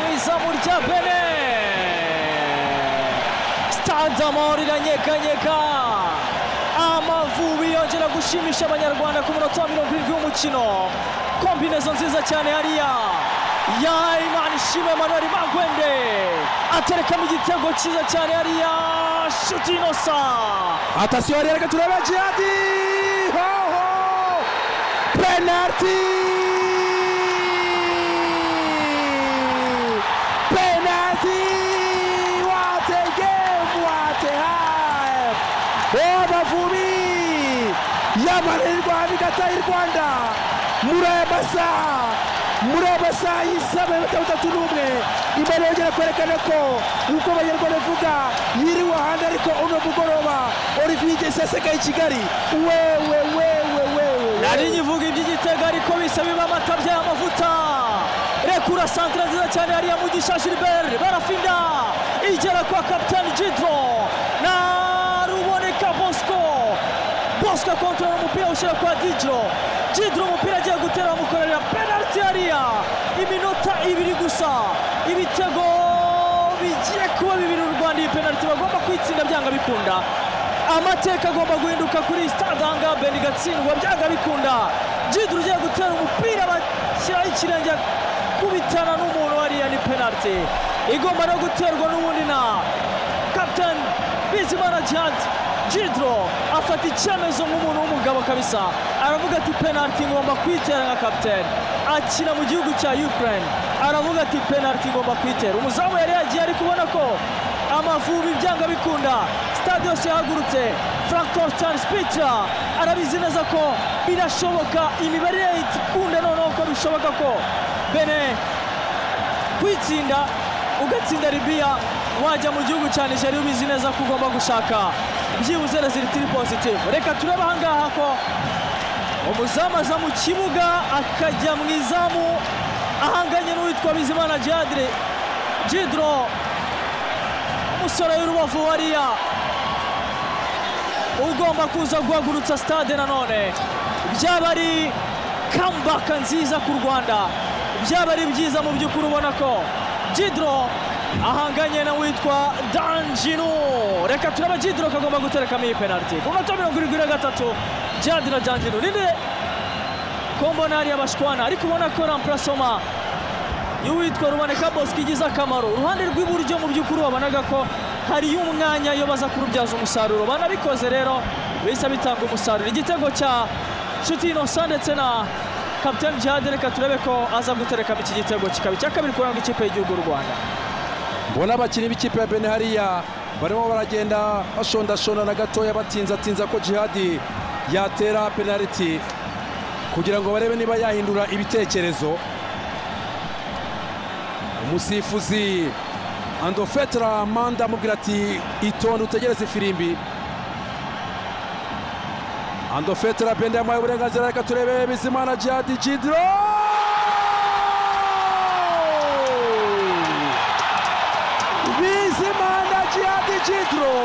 burya bene sitanzamoro iranyeganyega amavubi yongera gushimisha abanyarwanda ku munota wa mirongo irindwi w'umukino kombinezo nziza cyane hariya ya imana ishimwe manuel magwende aterekamo igitego cyiza cyane hariya shuti inosa atasiyo yari reka turebe jihadi hoho penaliti penaliti what a game what a hype amavubi y'amarerwa bigata y'u rwanda muri aya masaha muri aya masaha y'isaha mirongo itanu itatu n'umwe imana yongera kwerekana ko nk'uko abanyarwanda bavuga yiriwe ahandi ariko uno mugoroba olivier igeze asekaye i kigali wewe wewe wewe nari nyivuga iby'igitego ariko bisaba amata by'amavuta rekura santire nziza cyane hariya mugisha gilbert barafinda igera kwa kapitani jidro na ruboneka bosco bosco kontorora umupira ushyira kwa dijiro jidro umupira agiye gutera bamukorera penaliti hariya iminota ibiri gusa ibitego bigiye kuba bibiri u rwanda iyi penaliti bagomba kwitsinda byanga bikunda amateka agomba guhinduka kuri iyi sitade ahangaha bendi igatsindwa byanga bikunda jidiro ugiye gutera umupira bashyiraho ikirenge kubitana n'umuntu hariya ni penaliti igomba no guterwa n'ubundi na kapitani bizimana jihadi jidiro afata icyemezo nk'umuntu w'umugabo kabisa aravuga ati penaliti ngomba kuyitera nka kapitani akina mu gihugu cya ukraine aravuga ati penaliti ngomba kuyitera umuzamu yari yagiye ari kubona ko amavubi byanga bikunda sitade yose yahagurutse frank torstein spica arabizi neza ko birashoboka imibare ikunda noneho ko bishoboka ko bene kwitsinda ugatsinda libiya wajya mu gihugu cya nigeria ubizi neza ko ugomba gushaka byibuze rezilitiri pozitivu reka turebe ahangaha ko umuzamu aza mu kibuga akajya mu izamu ahanganye n'uwitwa bizimana jadire jidro umusore w'urubavu wariya ugomba kuza guhagurutsa sitade nanone byaba ari kambaka nziza ku rwanda byaba ari byiza mu by'ukuri ubona ko jidro ahanganye na witwa danjinu reka turaba jidro kagomba guterekamo iyi penaliti ku munota mirongo irindwi na gatatu jadi na danjinu ninde kombona hariya bashwana ariko ubona ko rampurasoma y'uwitwa ruboneka bosco igize akamaro uruhande rw'iburyo mu by'ukuri wabonaga ko hariyo umwanya iyo baza kurubyaza umusaruro banabikoze rero bihise bitanga umusaruro igitego cya nshuti inosa ndetse na kapitani jihadi reka turebe ko aza guterekamo iki gitego kikaba icya kabiri kuranga ikipe y'igihugu y'u rwanda mbona abakinnyi b'ikipe ya bene hariya barimo baragenda bashondashondana gatoya batinzatinza ko jihadi yatera penaliti kugira ngo barebe niba yahindura ibitekerezo umusifuzi andofetara manda amubwira ati itonde utegereze ifirimbi andofetara bende yamuhaye uburenganzira reka turebe bizimana jihadi jidiro bizimana jihadi jidiro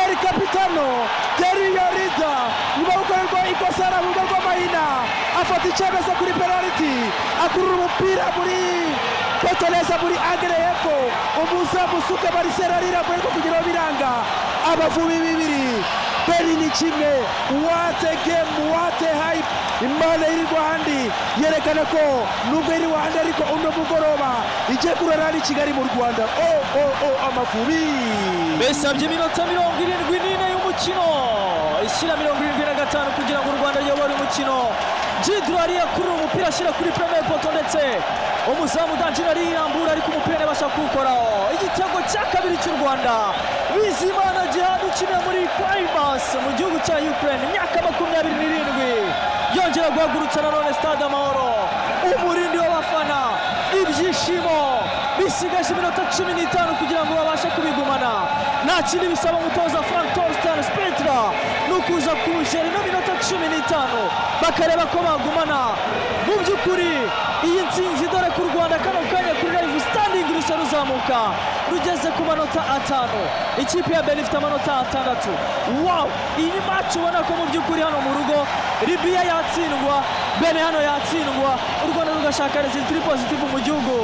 eri kapitano teriyo rida nyuma yo gukorerwa ikosa araburwa rw'amahina afata icyemezo kuri penaliti akurura umupira muri petereza muri agere hepfo umuzamu usuka barisera riramuherwa kugira ngo biranga abavubi bibiri beri ni kimwe wate gemu wate hayipu imana iri rwandi yerekana ko nubwo iri rwanda ariko uno mugoroba igiye kurara n'i kigali mu rwanda o o o amavubi bisabye iminota mirongo irindwi n'ine y'umukino ishyira mirongo irindwi na gatanu kugira ngo u rwanda ruyobore umukino jidro yari yakurura umupira ashyira kuri premier poto ndetse umuzamu danjira arirambura ariko umupira ntibasha kuwukoraho igitego cya kabiri cy'u rwanda bizimana gihana ukinira muri primus mu gihugu cya ukraine imyaka makumyabiri n'irindwi yongera guhagurutsa nanone stade amahoro umurindi w'abafana ibyishimo bisigaje iminota cumi n'itanu kugira ngo babashe kubigumana nta kindi bisaba umutoza frank torstein spitra ni ukuza kuwushyira ino minota cumi n'itanu bakareba ko bagumana mu by'ukuri iyi nsinzi dore ku rwanda kano kanya kuri live standing rusa ruzamuka rugeze ku manota atanu ikipe ya beri ifite amanota atandatu wawu iyi ni maci ubona ko mu by'ukuri hano mu rugo libiya yatsindwa bene hano yatsindwa u rwanda rugashaka rezitiri pozitifu mu gihugu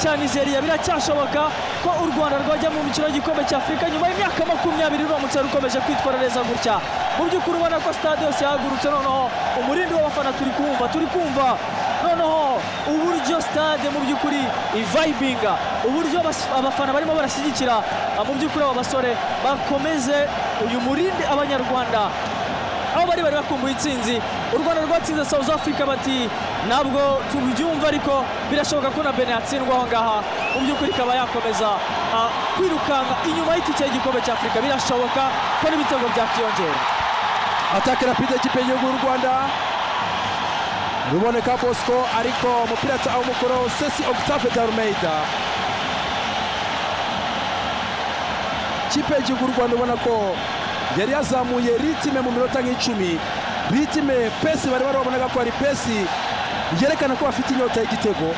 cya nizeriya biracyashoboka ko u rwanda rwajya mu mikino y'igikombe cya afurika nyuma y'imyaka makumyabiri ruramutse rukomeje kwitwara neza gutya mu by'ukuri ubona ko stade yose yahagurutse noneho umurindi w'abafana turi kumva turi kumva noneho uburyo stade mu by'ukuri ivayibinga uburyo abas- abafana barimo barashyigikira ah, mu by'ukuri abo basore bakomeze uyu murindi abanyarwanda aho bari bari bakumbuye intsinzi u rwanda rwatsinze south africa bati ntabwo tubyumva ariko birashoboka ko na bene yatsindwa aho ngaha mu by'ukuri ikaba yakomeza ah, kwirukanka inyuma y'itike y'igikombe cya afurika birashoboka ko n'ibitego byakiyongera atake rapide y'ikipe y'igihugu y'u rwanda biboneka bosco ariko umupira ataha umukoro sesi octave darumeyida ikipe y'igihugu y'u rwanda ubona ko yari yazamuye ritime mu minota nk'icumi ritime pesi bari barabonaga ko ari pesi yerekana ko bafite inyota y'igitego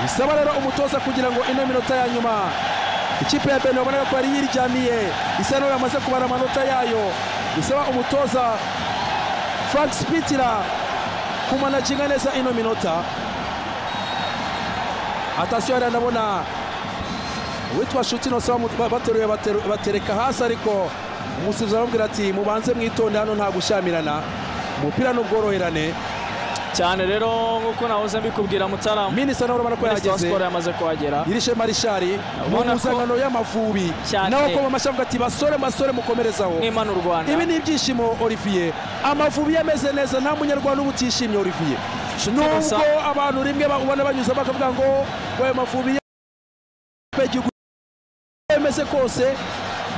bisaba rero umutoza kugira ngo ino minota ya nyuma ikipe ya bene wabonaga ko yari yiryamiye isa n'aho yamaze kubara amanota yayo bisaba umutoza frank spitira kumanaginga neza ino minota atasiyo yari anabona uwitwa shuti nose bamu- bateruye bateru- batereka hasi ariko umusifuzi aramubwira ati mubanze mwitonde hano nta gushyamirana umupira ni ubworoherane cyane rero nk'uko nahoze mbikubwira mutaramu minisita nawe urabona ko minisitiri wa yahageze siporo yamaze kuhagera irishe marishari mu Ubona ko- mpuzankano y'amavubi Cyane. nawe akoma amashyi avuga ati basore basore mukomerezaho n'imana u rwanda ibi ni ibyishimo olivier amavubi yameze neza nta munyarwanda uba utishimye olivier Inshuti gusa. nubwo abantu rimwe ba- ubona banyuze bakavuga ngo ngo ayo mavubi ya- y'igihugu yemeze kose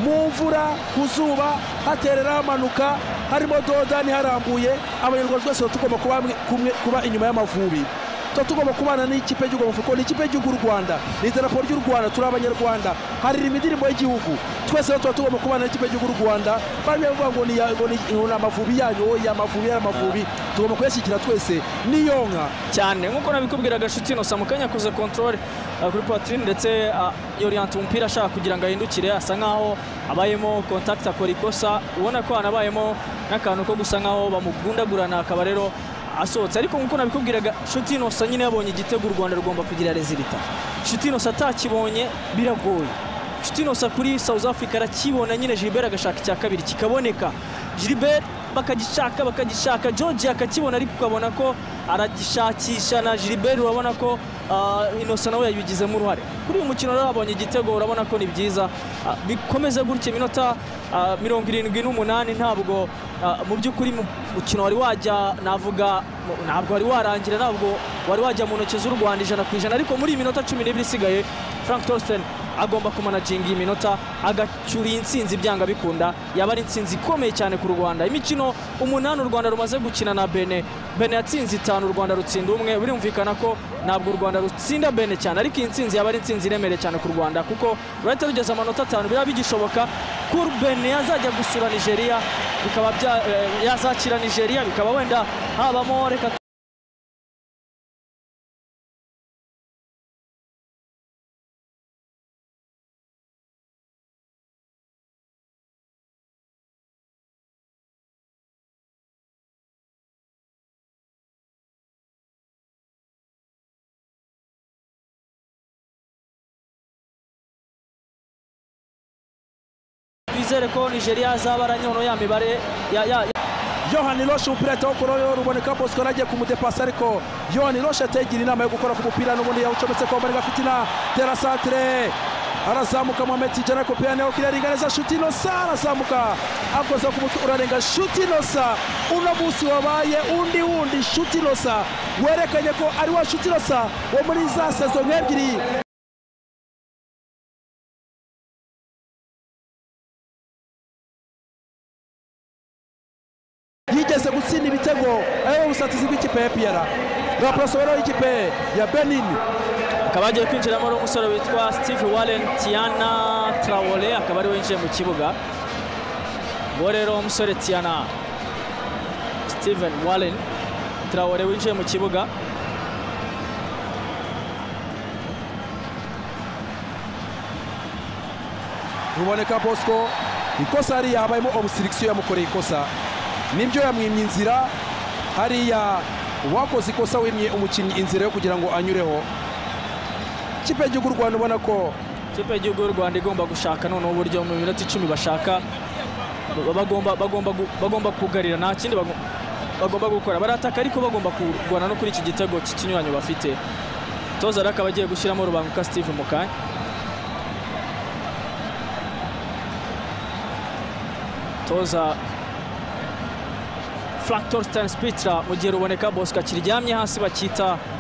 mu mvura ku zuba haterera hamanuka harimo dodani harambuye abanyarwanda twese tuba tugomba kuba hamwe- kumwe- kuba inyuma y'amavubi tuba tugomba kubana n'ikipe y'igihugu amavubi kuko ni ikipe y'igihugu y'u rwanda ni idarapo ry'u rwanda turi abanyarwanda haririmba indirimbo y'igihugu twese rero tuba tugomba kubana n'ikipe y'igihugu y'u rwanda bari bavuga ngo ni ya- ngo ni ngo ni amavubi yanyu oya amavubi ya amavubi tugomba kuyashyigikira twese niyonka cyane nk'uko nabikubwiraga shuti inosa mu kanya akoze kontorore kuri poitrine ndetse yoriyante umupira ashaka kugira ngo ahindukire asa nkaho abayemo kontakiti akora ikosa ubona ko hanabayemo n'akantu ko gusa nkaho bamugundagurana akaba rero asohotse ariko nk'uko nabikubwiraga shuti inosa nyine yabonye igitego u rwanda rugomba kugira rezilita shuti inosa atakibonye biragoye shuti inosa kuri south africa arakibona nyine gilbert agashaka icya kabiri kikaboneka gilbert bakagishaka bakagishaka george akakibona ariko ukabona ko aragishakisha na gilbert urabona ko ah, innocent nawe yabigizemo uruhare kuri uyu mukino rero abonye igitego urabona ko ni byiza Ah, bikomeze gutya iminota ah, mirongo irindwi n'umunani ntabwo ah, mu by'ukuri mu- umukino wari wajya navuga mu- ntabwo wari warangira ntabwo wari wajya mu ntoki z'u rwanda ijana ku ijana ariko muri iyi minota cumi n'ibiri isigaye frank torsten agomba kumanaginga iyi minota agacyura iyi ntsinzi byanga bikunda yaba ari intsinzi ikomeye cyane ku rwanda imikino umunani u rwanda rumaze gukina na bene bene yatsinze itanu u rwanda rutsinda umwe birumvikana ko ntabwo u rwanda rutsinda bene cyane ariko iyi ntsinzi yaba ari intsinzi iremereye cyane ku rwanda kuko rurahita rugeza amanota atanu biraba bigishoboka ko bene yazajya gusura nigeria bikaba bya- eh, yazakira nigeria bikaba wenda habamo reka twizere ko nigeria yazaba aranyono ya mibare ya- ya- ya- yohani roshe umupira ahita awukuraho ruboneka bosco yari agiye kumudepasa ariko yohani roshe ategera inama yo gukora ku mupira n'ubundi yawucometse ko mbaraga afite na terasantire arazamuka mohamed tijana ariko piyane wo kirarenga neza shuti nosa arazamuka akoze ku mutwe urarenga shuti nosa uno munsi wabaye undi wundi shuti nosa werekanye ko ari wa shuti nosa wo muri za sezo nk'ebyiri yigeze gutsinda ibitego ariwe busatizi bw'ikipe ya piyara raporosobero y'ikipe ya benini akaba yagiye kwinjiramo ari umusore witwa steve warren tiana traore akaba ariwe winjiye mu kibuga uwo rero umusore tiana steven warren traore winjiye mu kibuga ruboneka bosco ikosa hariya habayemo omusirikisiyo yamukoreye ikosa nibyo yamwimye inzira hariya uwakoze ikosa wimye umukinnyi inzira yo kugira ngo anyureho ikipe y'igihugu y'u rwanda ubona ko ikipe y'igihugu y'u rwanda igomba gushaka noneho uburyo mu minota icumi bashaka bagomba bagomba gu- bagomba kugarira nta kindi bago- bagomba gukora barataka ariko bagomba kurwana no kuri iki gitego cy'ikinyuranyo bafite toza rero akaba agiye gushyiramo rubanguka steve mu kanya toza frank torsten spitra mu gihe ruboneka bosco akiryamye hasi bakita